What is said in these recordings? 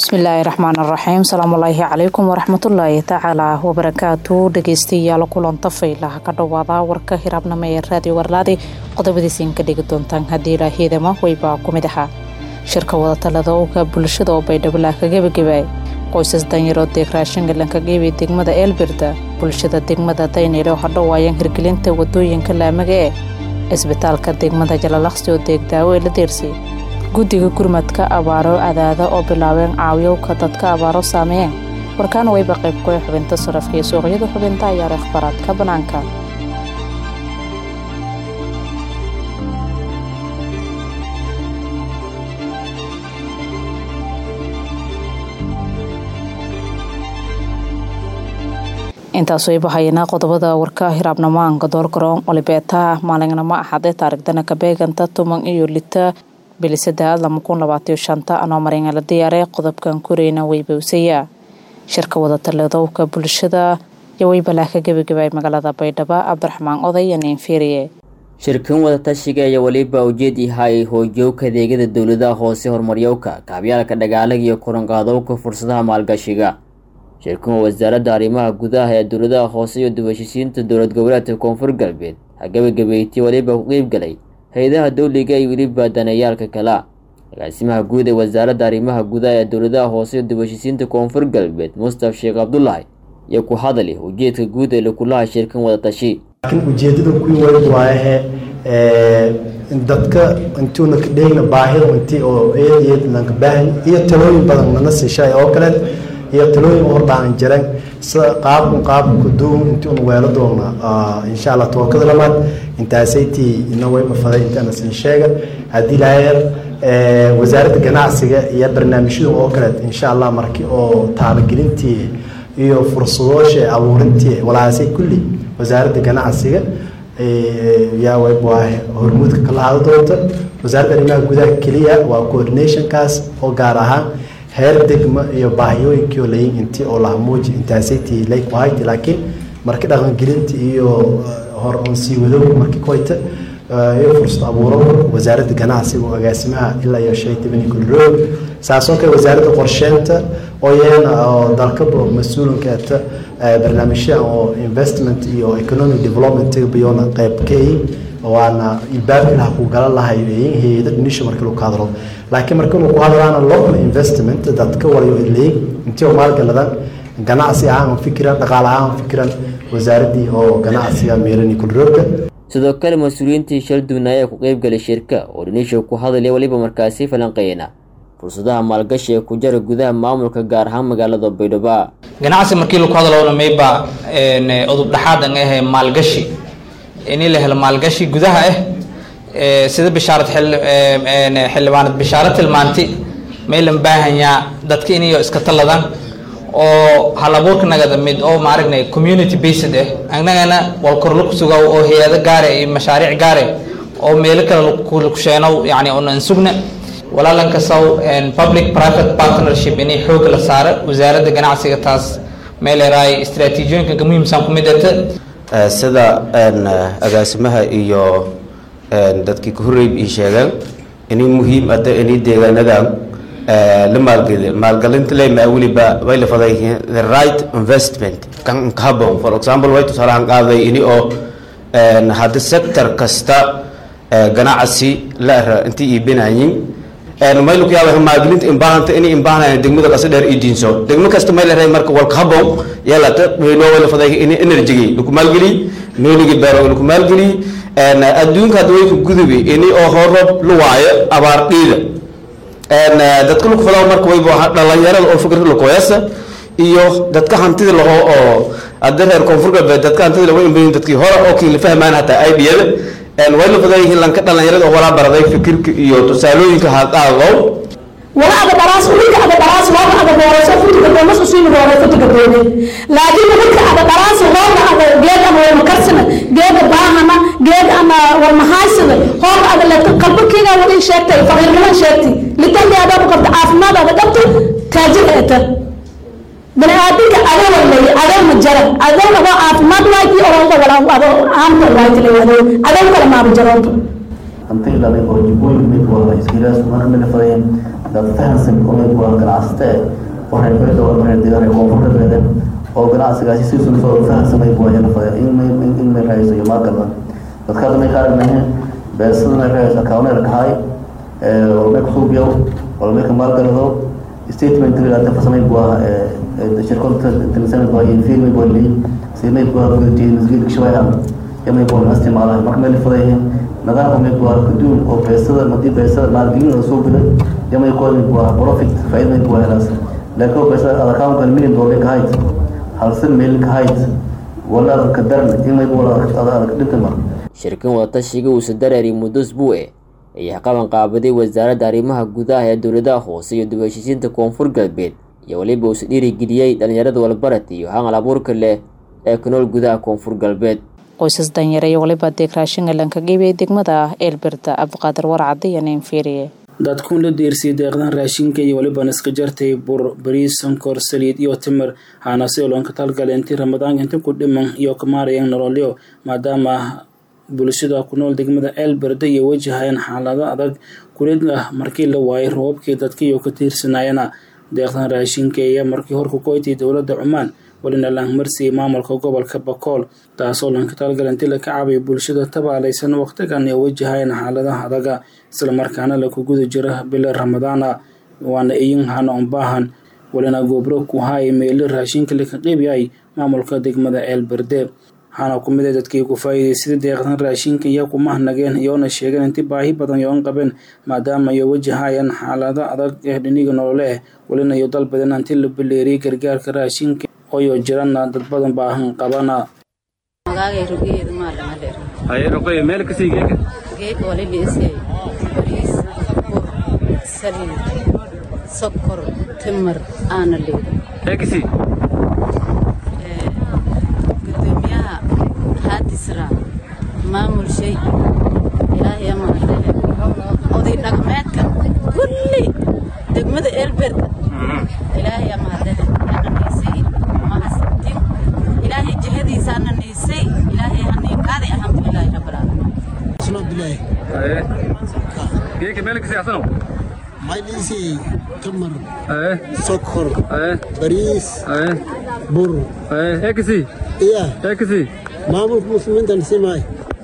bismillaahi raxmaan raxiim salaamullaahi calaykum waraxmatullaahi tacaalaa wabarakaatu dhegeystayaal kulanta faylaha ka dhowaada warka hiraabnimo ee raadiyo warlaadi qodobadiisiin ka dhigi doontaan haddii ilaahyadama waybaa ku mid ahaa shirka wadatalada owga bulshada oo baydhabalaa ka gebagabay qoysas danyaroo deeg raashingalanka geebay degmada eelbirda bulshada degmada daynile oo hadhowaayaan hirgelinta wadooyinka laamaga ee isbitaalka degmada jalalaqsi oo deeg daawo ee la deersay guddiga gurmadka abaaro adaada oo bilaabeen caawiyowka dadka abaaro saameeyeen warkaana wayba qayb kuwe xubinta sarafka iyo suuqyada xubinta ayaara akhbaaraadka bannaanka intaas wayba hayanaa qodobada warka hiraabnamaanka doorgaroon olibeetaha maalingnamo axadee taarigdana kabeeganta tuman iyo lita bilisadaad lama kun labaatiyo shanta anoo maringa la diyaaree qodobkan koreyna waybawsaya shirka wadatalladowka bulshada iyo waybalaa ka gebagabay magaalada baydhabo cabdiraxmaan oday iyo niinfiiriye shirkan wadatashiga ayaa weliba ujeed yahay hoojowka adeegyada dowladaha hoose horumaryowka kaabyaalka dhagaalaga iyo koranqaadowka fursadaha maalgashiga shirkan waa wasaaradda arrimaha gudaha ee dowladaha hoose iyo dubashisiinta dowlad goboleedka koonfur galbeed ha gebagabeeytay weliba ku qeybgalay hay-adaha dowliga iyo weliba daneeyaalka kala agaasimaha guud ee wasaaradda arrimaha gudaha ee dowladaha hoose iyo dubashisiinta koonfur galbeed mustaf sheekh cabdulaahi iyo ku hadali ujeedka guud ee lakulaha shirkan wadatashi laakiin ujeedada kuwii weyn waayahe dadka intuuna ka dheegna baahida intii oo eed eed lanka baahan iyo talooyin badan nana siishay oo kale iyo talooyin hordhaan jiran sida qaabkun qaabka duun intuuna weelo doona insha allah tookada lamaad intaasaytii ina wayba faday intaana siin sheega haddii laayar wasaaradda ganacsiga iyo barnaamijyada oo kale insha allah markii oo taabagelintii iyo fursadoosha abuurintii walaasay kulli wasaaradda ganacsiga yaa wayba hormuudka kala hada doonta wasaaradda arrimaha gudaha keliya waa coordinationkaas oo gaar ahaan heer degma iyo baahiyooyinkii oo layin intii oo lahamuuji intaasaytii lay ku hayti laakiin markii dhaqangelinta iyo hor on sii wadowga markii ku hayta iyo fursad abuuro wasaaradda ganacsiga oo agaasimaha ilaa iyo shay tibani kulroog saasoo kale wasaaradda qorsheynta oo iyana oo dalkaba mas-uulinkeeta barnaamijyaha oo investment iyo economic development biyona qayb ka yihin waana ilbaabkii laha ku gala lahay hay-ada dhinisha markii lagu hadlo laakiin markii uu ku hadlaana local investment dadka walayo leeyin intii oo maalgaladan ganacsi ahaan fikiran dhaqaale ahaan fikiran wasaaraddii oo ganacsiga meelani kulroogka sidoo kale mas-uuliyiintii shal duwnaaye ee ku qeybgalay shirka oo dhinisha ku hadlaya weliba markaasi falanqeeyna fursadaha maalgashi ee ku jara gudaha maamulka gaar ahaan magaalada baydhabo ganacsi markii lagu hadlowna mayba udub dhexaadan ahe maalgashi in la helo maalgashi gudaha ah sida bishaarad xildhibaanad bishaaro tilmaantay maylan baahanyaa dadka inayo iska taladaan oo hal abuurka nagada mid oo maaragnay community based ah annagana wal korla kusuga oo hay-ado gaare iyo mashaariic gaare oo meelo kale kusheenow yani unan sugna walaalan kasaw public private partnership inay xoog la saaro wasaaradda ganacsiga taas meeleraay istraatiijiyooyinka muhiimsan ku mid ata sida agaasimaha iyo dadkii ka horreyb ii sheegeen inay muhiim ada inay deegaanadan la maalgeliyo maalgelinta le maa weliba way la faday the right investment kan habon for example way tusaalahan qaaday ini oo hadda sector kasta ganacsi la ra intii iibinayin maylu ku yaaba maalgelinta imbaahanta inay imbaahanayan degmada qasa dheer ii diinso degmo kasta may la ray marka walka habon yeelata meelo way la faday in energy lagu maalgeliy meeligi beero lagu maalgeliy adduunka hadda way ku gudubi ini oo horob lu waayo abaar dhiida dadka lagu fadaa marka wayba dhalinyarada oo fikirka lakoyasa iyo dadka hantida laho oo hadda reer koonfur galbeed dadka hantida lagu imbayin dadkii hore oo kii la fahmaan hataa idiyada way la fadaa yihiin lanka dhalinyarada oo walaa baraday fikirka iyo tusaalooyinka haqaaqow wala ada dhalaas ulinka ada dhalaas looga ada boorayso futiga doomas usiimi dooray futiga doone laakiin ulinka ada dhalaas looga ada geed ama wama karsana geeda baahana geed ama warmahaysada hooga ada leeta qalbakiina wadin sheegtay faqiirnima sheegtay litandi adaa ku qabta caafimaad ada qabta taajir eeta bani aadinka adoo lay adoo ma jara adoo adoo caafimaad wayti oronta wala adoo aamta wayti lay adoo adoo kala maaba jaroonta hanti dhalay oo jubooyin mid wada iskilaas mana mid fadayeen dad fahansan oo meel waa ganacsata eh oo reer beeda oo reer deegaan koonfur galbeed oo ganacsigaasi si sulfa oo fahansan may buwa yana fada in may in may raayso iyo maalgalma dadka hadda may qaadanahay beesada may raayso akaawnayr dhahay oo may kusuubiyow oo may ka maalgalado statement rigaata farsamay buwa shirkada tilsanad waa iyo fiilmay buwa leeyi si may buwa gudajiyay masgiidka shabeehan yamay buwa isticmaalahay marka meel fadayihiin nidaamka may buwa kaduun oo beesada madii beesada maalgelin soo biday yamay kuwa may buwa profit faa'iida may buwa helaas laakiin beesada adakaankan million dollar ka hayd halsan meel ka hayd wala adaka daran imay buwa adag dhinta mar shirkan wadatashiga uusa dareeri muddo usbuuce ayaa qaban qaabaday wasaaradda arrimaha gudaha ee dowladaha hoose iyo dib-u-heshiisiinta koonfur galbeed iyo weliba uusa dhiirigeliyey dhallinyarada walbarad iyo hangal abuurka leh ee ku nool gudaha koonfur galbeed qoysas danyare iyo waliba deeg raashin elanka gebiye degmada eelberda cabdiqaadir warcade iyo ninfiiriye dadkuun la deersiyay deeqdan raashinka iyo weliba niska jartay bur bariis sonkor saliid iyo timir haanase olonka talgale intii ramadaanka inta ku dhiman iyo kamaarayeen nololyo maadaama bulshada ku nool degmada eelberde iyo wajahayeen xaalado adag kulid ah markii la waayay roobabkii dadkiiyo ka tiirsanayana deeqdan raashinka ayaa markii hor ku koytay dowladda cumaan welina laangmarsiyay maamulka gobolka bakool taasoo lanka talgalanti la ka caabay bulshada tabaalaysan waqtigan ee wajahayeen xaaladaha adaga islamarkaana la ku guda jira bila ramadaana waana iyin hana unbaahan welina goobro ku haaya meeli raashinka laka qeybyahay maamulka degmada eelberde waxaana ku mid a dadkii ku faa'iidaysada deeqdan raashinka iyo kumahnageen iyoona sheegeen inti baahi badan yoon qabeen maadaama ay wajahayaan xaalado adag ee dhiniga nolole ah welina iyo dal badan anti la baleeriyay gargaarka raashinka ooyo jirana dad badan baahan qabana meel kasii geeka geeka walibiisay bariis bur saliid sokor timir aana leeda ee kasii gudoomiyaha haadisra maamul shay ilaahay amaalehe oday dhaqmeedka kulli degmada eelberda ilaahay amaalehe ananaysay mahadsantin ilaahay jihadiisa ananaysay ilaahay haniiqaaday alxamdulilaahi rabbilcaalamiin geeka meel kasii asano maydhiisi tamar sokor bariis bur ee kasii iya ee kasii maamulka muslimiintan simaay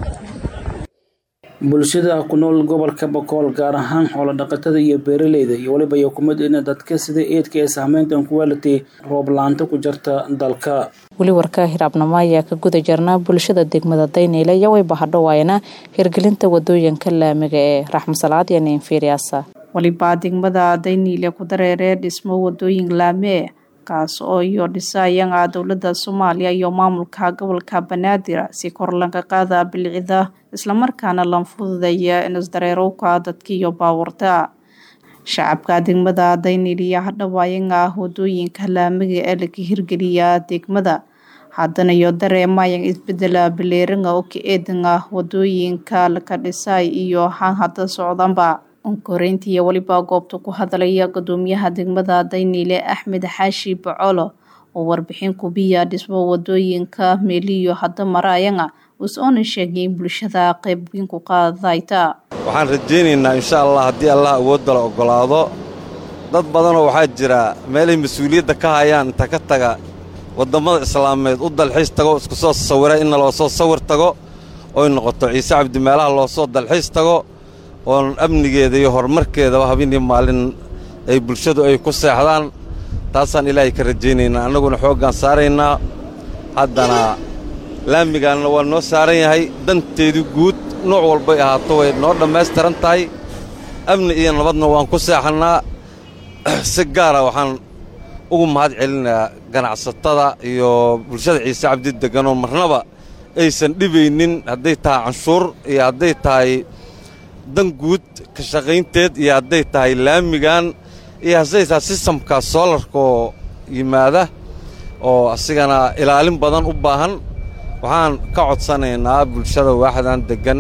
bulshada ku nool gobolka bakool gaar ahaan xoolo dhaqatada iyo beeraleyda iyo weliba iyo kumid ina dadka sida eedka ee saameyntan ku waalatay roob la-aanta ku jarta dalka weli warka hiraabnimo ayaa ka guda jirnaa bulshada degmada dayneyle iyo way bahadhowaayana hirgelinta wadooyinka laamiga ee raxmasalaad iyo ninfiiriyaasa walibaa degmada dayniile ku dareeree dhismo wadooyin laamee kaas oo iyo dhisaayanga dowlada soomaaliya iyo maamulka gobolka banaadir si kor lanka qaada bilicida islamarkaana lan fududaya inisdareerowka dadka iyo baawarta shacabka degmada dayniil iyo hadhawaayanga wadooyinka laamiga ee laga hirgeliya degmada haddana iyo dareemayan isbedela bileeringa oo ka eedanga wadooyinka laka dhisaay iyo han hadda socdanba onkoreyntiiyo weliba goobta ku hadalaya gudoomiyaha degmada dayniile axmed xaashi bacolo oo warbixin kubiya dhismo wadooyinka meeliyo hadda maraayanga us-oona sheegay in bulshada qaybweyn ku qaadayta waxaan rajaynaynaa insha allah haddii allah awoodda la oggolaado dad badanoo waxaa jira meelay mas-uuliyadda ka hayaan inta ka taga waddammada islaameed u dalxiis tago isku soo sawira inna loo soo sawir tago oy noqoto ciise cabdi meelaha loo soo dalxiis tago oon amnigeeda iyo horumarkeedaba habeenii maalin ay bulshadu ay ku seexdaan taasaan ilaahay ka rajaynaynaa annaguna xooggaan saaraynaa haddana laamigaanna waa noo saaran yahay danteedii guud nooc walbay ahaato way noo dhammaystiran tahay amni iyo nabadna waan ku seexannaa si gaara waxaan ugu mahad celinayaa ganacsatada iyo bulshada ciise cabdi degganoo marnaba aysan dhibaynin hadday tahay canshuur iyo hadday tahay dan guud ka shaqaynteed iyo hadday tahay laamigan iyo hadday tahay sistamka soolarkaoo yimaada oo asigana ilaalin badan u baahan waxaan ka codsanaynaa bulshada waaxdan deggan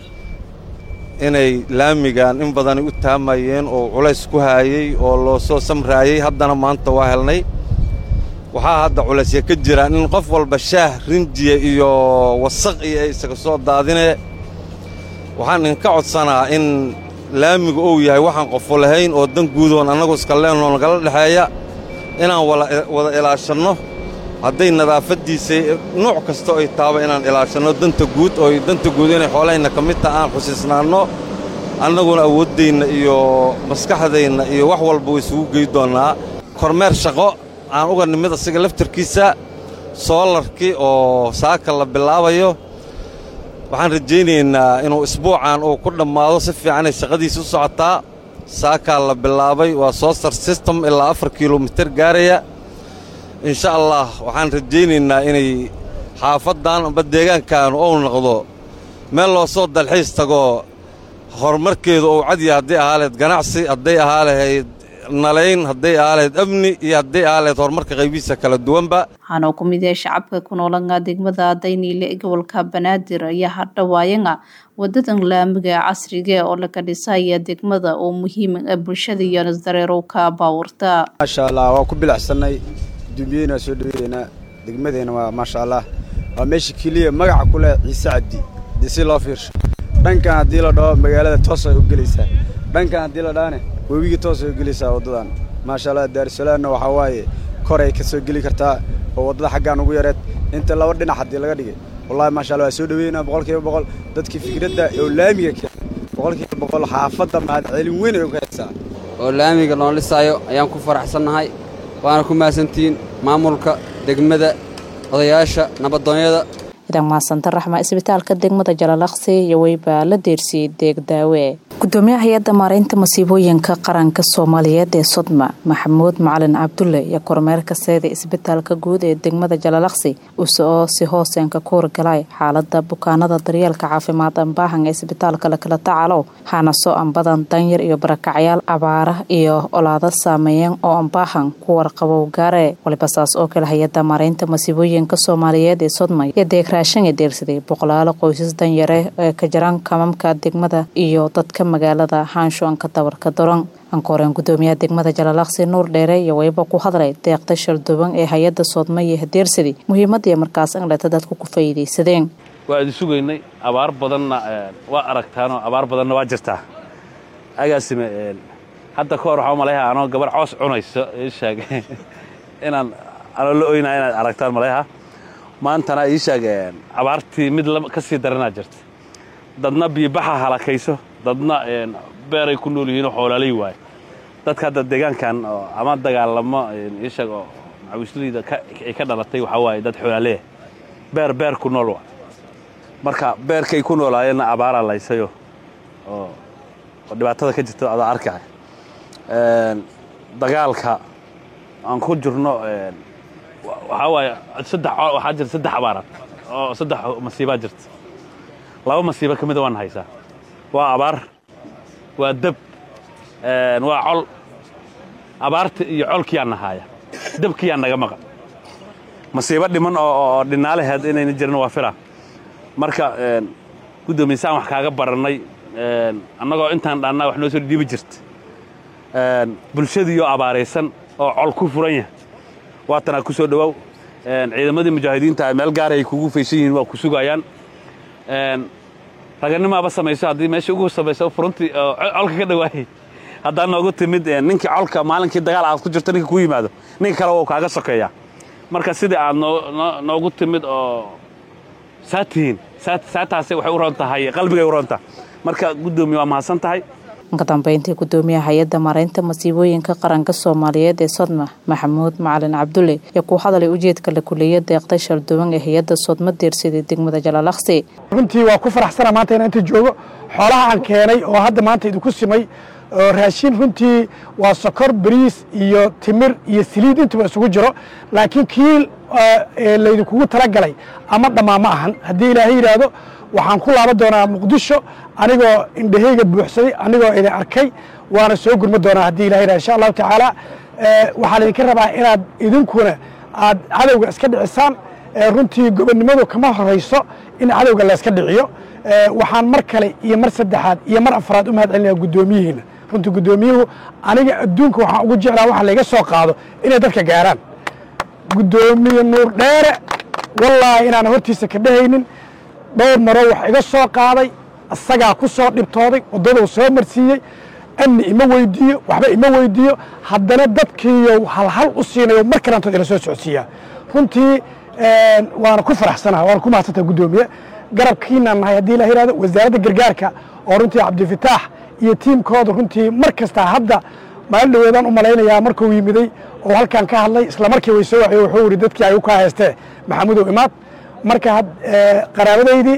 inay laamigan in badanay u taamayeen oo culays ku haayey oo loo soo samraayey haddana maanta waa helnay waxaa hadda culaysya ka jiraan in qof walba shaah rinjiya iyo wasaq iyo ay isaga soo daadinee waxaan idinka codsanaa in laamigu uu yahay waxaan qofo lahayn oo dan guudoon annagu iska leenoo nagala dhexeeya inaan wada ilaashanno hadday nadaafaddiisa nuuc kasta ay taaba inaan ilaashanno danta guud oo danta guud inay xoolahayna ka mid taha aan xusiisnaanno annaguna awooddayna iyo maskaxdayna iyo wax walba way isugu gey doonnaa kormeer shaqo aan uga nimid asiga laftarkiisa soolarkii oo saaka la bilaabayo waxaan rajaynaynaa inuu isbuucan uu ku dhammaado si fiicanay shaqadiisa u socotaa saakaa la bilaabay waa soosar system ilaa afar kilomitir gaaraya insha allah waxaan rajaynaynaa inay xaafaddan amba deegaankan ou noqdo meel loo soo dalxiis tago horumarkeedu uu cadya hadday ahaa lahayd ganacsi hadday ahaa lahayd nalayn hadday ahaa lahayd amni iyo hadday ahaa lahayd horumarka qaybihiisa kala duwanba waxaana uu ku mid yahay shacabka ku noolanga degmada dayniile ee gobolka banaadir ayaa hadhawaayanga wadadan laamiga casriga oo laga dhisaya degmada oo muhiim ah bulshada iyo nasdareerowka baawarta maasha allah waa ku bilacsannay dumbiyeyna soo dhaweeynaa degmadeena waa maasha allah waa meesha keliya magaca ku leh ciise cabdi dee si loo fiirsho dhankan haddii la dhaho magaalada toos ay u gelaysaa dhankan haddii la dhahane webiga toos ay u gelaysaa waddadan maasha allah daarusalaamna waxaa waaye kor ay ka soo geli kartaa oo waddada xaggaan ugu yareed inta laba dhinac haddii laga dhigay wallahi maasha allah waa soo dhaweynaa boqol kiiba boqol dadkii fikradda oo laamiga keenay boqol kiiba boqol xaafadda mahad celin weyn ay u haysaa oo laamiga loo dhisaayo ayaan ku faraxsannahay waana ku mahadsantihiin maamulka degmada odayaasha nabadoonyada idan maasanta raxma isbitaalka degmada jalalaqsi iyo weybaa la deersiyey deegdaawe gudoomiyaha hay-adda maareynta masiibooyinka qaranka soomaaliyeed ee sodma maxamuud macalin cabdulle iyo kormeerka seeda isbitaalka guud ee degmada jalalaqsi usoo si hooseenka ku horgalay xaalada bukaanada daryeelka caafimaad ambaahan ee isbitaalka lakala tacaalow hanaso ambadan danyar iyo barakacyaal abaara iyo olaado saameeyeen oo ambaahan ku warqabow gaare waliba saas oo kale hay-adda maareynta masiibooyinka soomaaliyeed ee sodma iyo deegraashan ee deersaday boqolaalo qoysas danyare ee ka jiraan kamamka degmada iyo dadka magaalada haanshoanka dabarka daran ankooreen gudoomiyaha degmada jalalaqsi nuur dheere iyo weyba ku hadlay deeqda sharduban ee hay-adda soodma iyo hadeersadi muhiimadii markaas angleta dadku ku faa'iidaysadeen waa idin sugaynay abaar badanna waa aragtaanoo abaar badanna waa jirtaa agaasime hadda ka hor waxaa malayha anoo gabar coos cunayso ii sheeg inaan anoo la oynaa inaad aragtaan malayha maantana ii sheeg abaartii mid ka sii daranaa jirta dadna biibaxa halakayso dadna beeray ku nool yihiinoo xoolaalay waaye dadka hadda deegaankan ama dagaalamo ii sheeg oo macawisleyda ay ka dhalatay waxaa waaye dad xoolaaleya beer beer ku nool waa marka beerkay ku noolaayeenna abaaraa laysayo oo oo dhibaatada ka jirto adaa arkay dagaalka aan ku jirno waxaa waaye saddex waxaa jirta saddex abaaraad oo saddex masiibaa jirta laba masiibo ka mida waan haysaa waa abaar waa deb waa col abaarta iyo colkiyaa nahaaya debkiyaa naga maqan masiibo dhiman oo dhinaalaheed inayna jirin waa fila marka guddoomiysaan wax kaaga barannay annagoo intaan dhaannaa wax noo soo dhiibi jirta bulshadiioo abaaraysan oo col ku furan yahay waatanaa ku soo dhowow ciidamadii mujaahidiinta meel gaara ay kugu faysan yihiin waa ku sugayaan raganimaaba samayso haddii meesha ugu samayso furuntii colka ka dhawaayay haddaa noogu timid ninkii colka maalinkii dagaal aad ku jirto ninka ku yimaado ninka kale wuu kaaga sokeeyaa marka sidii aad noogu timid oo saa tihiin saataasi waxay u roon tahay qalbigay u roontaha marka guddoomiye waa mahadsan tahay ka dambeyntii gudoomiyaha hay-adda maareynta masiibooyinka qaranka soomaaliyeed ee sodma maxamuud macalin cabdulle iyo ku hadalay ujeedka la kuleeya deeqda sharduban ee hay-adda sodma deersaday degmada jalalaqsi runtii waa ku faraxsana maanta inaan inta joogo xoolaha aan keenay oo hadda maanta idinku simay oo raashin runtii waa sokor bariis iyo timir iyo saliid intuba isugu jiro laakiin kii laydinkugu talagalay ama dhammaa ma ahan haddii ilaahay yidhaahdo waxaan ku laaban doonaa muqdisho anigoo indhahayga buuxsaday anigoo idin arkay waana soo gurma doonaa haddii ilahay yidhahdo insha allahu tacaala waxaa laydinka rabaa inaad idinkuna aad cadowga iska dhicisaan runtii gobonnimadu kama horayso in cadowga layska dhiciyo waxaan mar kale iyo mar saddexaad iyo mar afraad u mahad celinaya guddoomiyihiina runtii guddoomiyuhu aniga adduunka waxaan ugu jeclaa waxa layga soo qaado inay dadka gaaraan guddoomiye nuur dheere wallaahi inaan hortiisa ka dhehaynin dhowr maroo wax iga soo qaaday isagaa ku soo dhibtooday waddaduu soo marsiiyey amni ima weydiiyo waxba ima weydiiyo haddana dadkiiyo halhal u siinayo mar kalantood ila soo socodsiiyaa runtii waana ku faraxsanaha waana ku mahadsantaha guddoomiye garabkiinaan nahay haddii la yihahdo wasaaradda gargaarka oo runtii cabdifitaax iyo tiimkooda runtii mar kasta hadda maalin dhaweedaan u malaynayaa markuu yimiday oo halkan ka hadlay isla markii way soo waxiye wuxuu yidhi dadkii ay u kaa haystee maxamudow imaad marka qaraabadaydii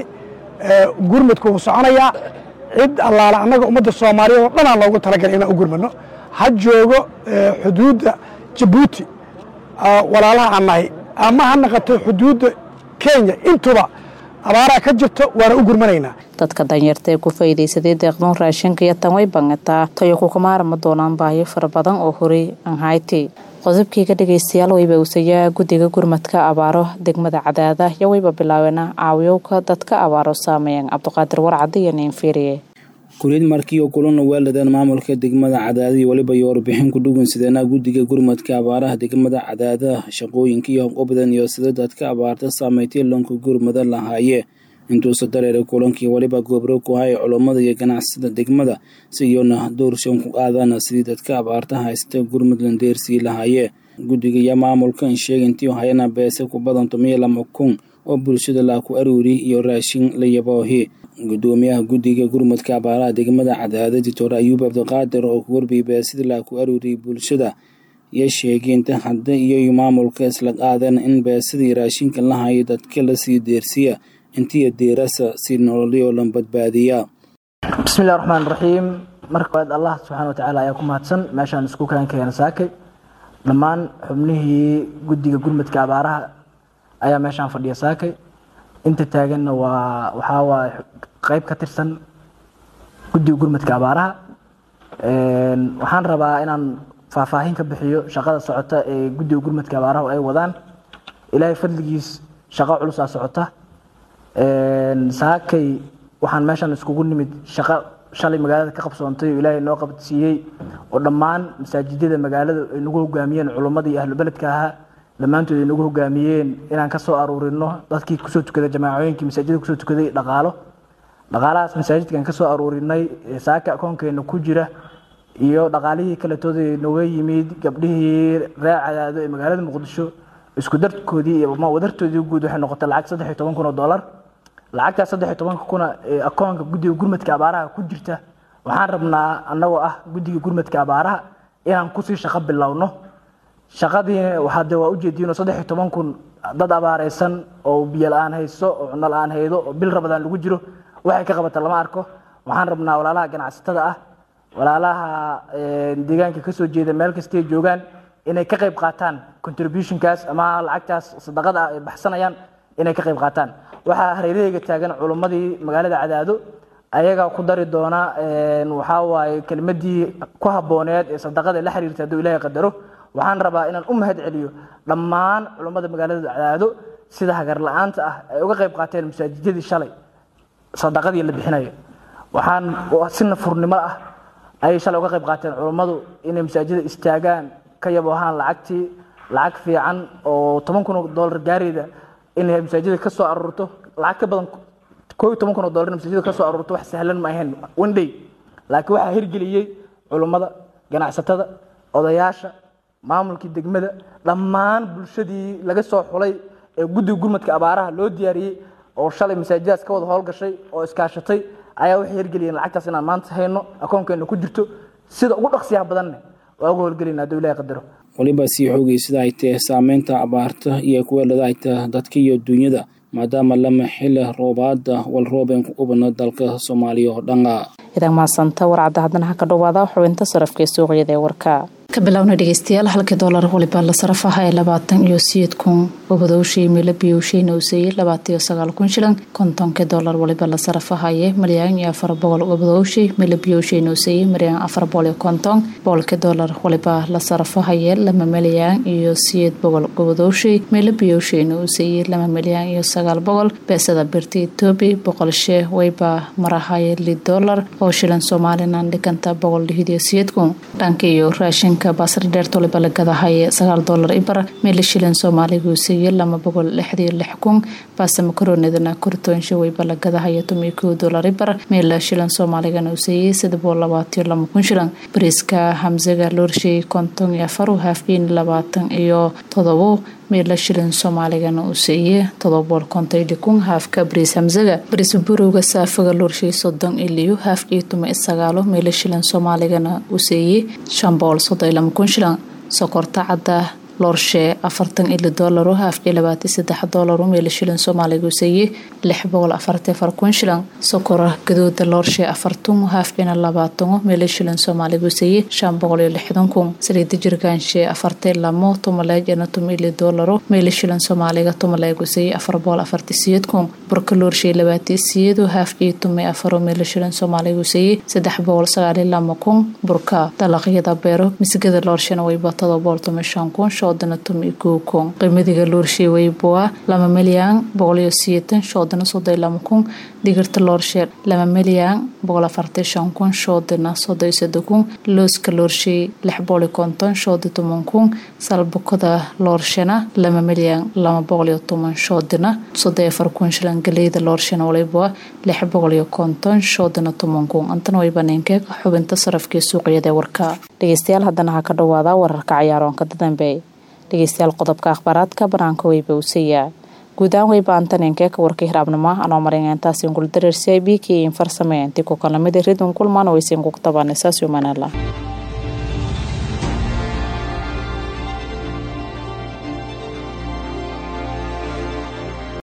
gurmudku wuu soconayaa cid allaala annaga ummadda soomaaliyeed oo dhanaan loogu talagalay inaan u gurmano ha joogo xuduudda jabuuti walaalaha aan nahay ama ha naqato xuduudda kenya intuba abaaraa ka jirto waana u gurmanaynaa dadka danyarta ee ku faa'iidaysaday deeqdoon raashinka iyo tan way bangataa tayo kukumaarama doonaan baahiyo fara badan oo horey aan hayti qodobkiiga dhegaystayaal wayba usayaa guddiga gurmadka abaaro degmada cadaada iyo wayba bilaabeena caawiyowka dadka abaaro saameeyeen cabdiqaadir warcadi iyo niinfiiriye kuliyad markii oo kulana weeladeen maamulka degmada cadaada iyo weliba iyo warbixin ku dhugan sideenaa guddiga gurmadka abaaraha degmada cadaada shaqooyinka iyo hobqobadan iyo sida dadka abaarta saameeytay loonka gurmada lahaaye intuusa dareeray kulankii weliba goobro ku hay culummada iyo ganacsada degmada si iyona doorshan ku qaadana sidii dadka abaarta haysta gurmudland deersii lahaaye guddiga iyo maamulkan sheegintii hayana beese ku badan tomiyo lama kun oo bulshada laa ku aruuri iyo raashin la yaboohi gudoomiyaha guddiga gurmudka abaaraha degmada cadaada dictor ayuub cabdiqaadir oo ku warbiyay beesida laa ku aruuriyay bulshada iyo sheegeynta hadda iyo maamulka isla qaadeen in beesadii raashinka la hayo dadka lasii deersiya intiya deerasa si nololyo lan badbaadiya bismillahi raxmaan raxiim marka koowaad allah subxaana watacaala ayaa ku mahadsan meeshaan isku kaan keena saakay dhammaan xubnihii guddiga gurmudka abaaraha ayaa meeshaan fadhiya saakay inta taaganna waa waxaa waa qeyb ka tirsan guddiga gurmudka abaaraha waxaan rabaa inaan faahfaahin ka bixiyo shaqada socota ee guddiga gurmudka abaaraha ay wadaan ilaahay fadligiis shaqo culusaa socota saakay waxaan meeshan iskugu nimid shaqo shalay magaalada ka qabsoontay oo ilaahay noo qabadsiiyey oo dhammaan masaajidada magaalada ay nagu hogaamiyeen culummada iyo ahlubeledka ahaa dhammaantood ay nagu hogaamiyeen inaan ka soo aruurino dadkii kusoo tukaday jamaacooyinkii masaajidda kusoo tukaday dhaqaalo dhaqaalahaas masaajidkan ka soo aruurinay saaka akoonkeena ku jira iyo dhaqaalihii kaletooda nooga yimid gabdhihii reer cadaado ee magaalada muqdisho isku darkoodii iyo wadartoodii guud waxay noqotay lacag saddex iyo toban kun oo dollar lacagtaas saddex iyo tobanka kuna ee akoonka guddiga gurmadka abaaraha ku jirta waxaan rabnaa annagoo ah guddiga gurmadka abaaraha inaan kusii shaqo bilowno shaqadii waxaa de waa ujeediinoo saddex iyo toban kun dad abaareysan oo biyo la-aan hayso oo cunno la-aan haydo oo bil rabadaan lagu jiro waxay ka qabata lama arko waxaan rabnaa walaalaha ganacsatada ah walaalaha deegaanka kasoo jeeda meel kastay joogaan inay ka qayb qaataan contributionkaas ama lacagtaas sadaqada ah ay baxsanayaan inay ka qayb qaataan waxaa hareerahayga taagan culummadii magaalada cadaado ayagaa ku dari doona waxaa waaye kelimadii ku habbooneed ee sadaqada la xiriirta hadduu ilaahay qadaro waxaan rabaa inaan u mahad celiyo dhammaan culummada magaalada cadaado sida hagar la-aanta ah ay uga qayb qaateen masaajidadii shalay sadaqadii la bixinayo waxaan si nafurnimo ah ayay shalay uga qayb qaateen culummadu inay masaajida istaagaan ka yabo ahaan lacagtii lacag fiican oo toban kun oo dollar gaarayda inay masaajida ka soo aruurto lacag ka badan koo iyo toban kun oo dollar masaajida ka soo aruurto wax sahlan ma ahayn one day laakiin waxaa hirgeliyey culummada ganacsatada odayaasha maamulkii degmada dhammaan bulshadii laga soo xulay ee guddiga gurmadka abaaraha loo diyaariyey oo shalay masaajidaas ka wada howlgashay oo iskaashatay ayaa waxay hirgeliyeen lacagtaas inaan maanta hayno akoonkeena ku jirto sida ugu dhaqsiyaha badanne waa uga howlgelayna hadduu ilahay qadaro weliba sii xoogay sida ay tahay saameynta abaarta iyo kuweelada ay tahay dadka iyo dunyada maadaama lama xili roobaada walroobeen ku ubana dalka soomaaliya oo dhana idan maasanta warcadda haddana ha ka dhowaada xubinta sarafka ee suuqyada ee warka ka bilowna dhegeystayaal halkii doolar waliba la sarafaha ee labaatan iyo sideed kun gobadowshii mila biyowshayna uu seeyey labaatan iyo sagaal kun shilan kontonkii doolar waliba la sarafahaye malyan iyo afar boqol gobadowshii mila biyowshayna uu seeyey malyan afar boqol iyo konton boqolkii doolar waliba la sarafahaye lama malyan iyo sideed boqol gobadowshii mila biyowshayna uu seeyey lama malyan iyo sagaal boqol beesada birta etoobi boqol shee wayba marahaye lid doolar oo shilan somalilan dhiganta boqol lixid iyo sideed kun dhanka iyo raashinka bariiska baasar dheer toliba la gadahay sagaal doolar ibar meela shilin soomaaliga uu siiyey lama boqol lixdiyo lix kun baasta makaroonidana kortoonsha weyba la gadahaya tomiyo kow doolar ibar meela shilin soomaaligana uu siiyey saddex boqol labaatiyo lama kun shilin bariiska hamsaga loorshay konton iyo afar haafkiin labaatan iyo todobo meela shilin soomaaligana uu siiyey todoba boqol konton iyo kun haafka bariis hamsaga bariis burowga saafaga loorshay soddon iyo liyo haafkii tuma sagaalo meela shilin soomaaligana uu siiyey shan boqol soddon iyo lama kun shilin sokorta cadda loorshe afartan ili doolaro haafkii labaatan saddex doolaro meela shilin soomaaliga uu siiyey lix boqol afartan afar kun shilin sokora gadooda loorshe afartan haafkiina labaatano meela shilin soomaaliga uu siiyey shan boqol iyo lixdan kun saliida jirgaanshe afartan lamo tumaleejana tum ili doolaro meela shilin soomaaliga tumaleeg uu siiyey afar boqol afartan siyeed kun burka loorshe labaatan siyeedo haafkii tumi afaro meela shilin soomaaliga uu siiyey saddex boqol sagaal iyo lama kun burka dalaqyada beero misigada loorshena wayba todoba boqol tumi shan kun shoodana tumi kow kun qiimadiga loorshe wayboa lama milyan boqol iyo siyeetan shoodana soddon iyo lama kun digirta loorshe lama milyan boqol afartan shan kun shoodana soddon iyo soddon kun looska loorshe lix boqol iyo konton shoodi toban kun salbukada loorshena lama milyan lama boqol iyo toban shoodina soddon iyo afar kun shilan galeyda loorshena waliboa lix boqol iyo konton shoodana toban kun antana way baneenkee xubinta sarafkii suuqyada warka dhegeystayaal haddana ha ka dhawaada wararka cayaaroonka dadambe dhegeystayaal qodobka akhbaaraadka banaanka weyba usiiyaa guud ahaan weyba antaneenkee ka warkii hiraabnimo anoo marin intaasiin guldareersi ay b k in farsamee intii ku kalamida ridun kulmaan waysiin kugtabaan isaas yumanala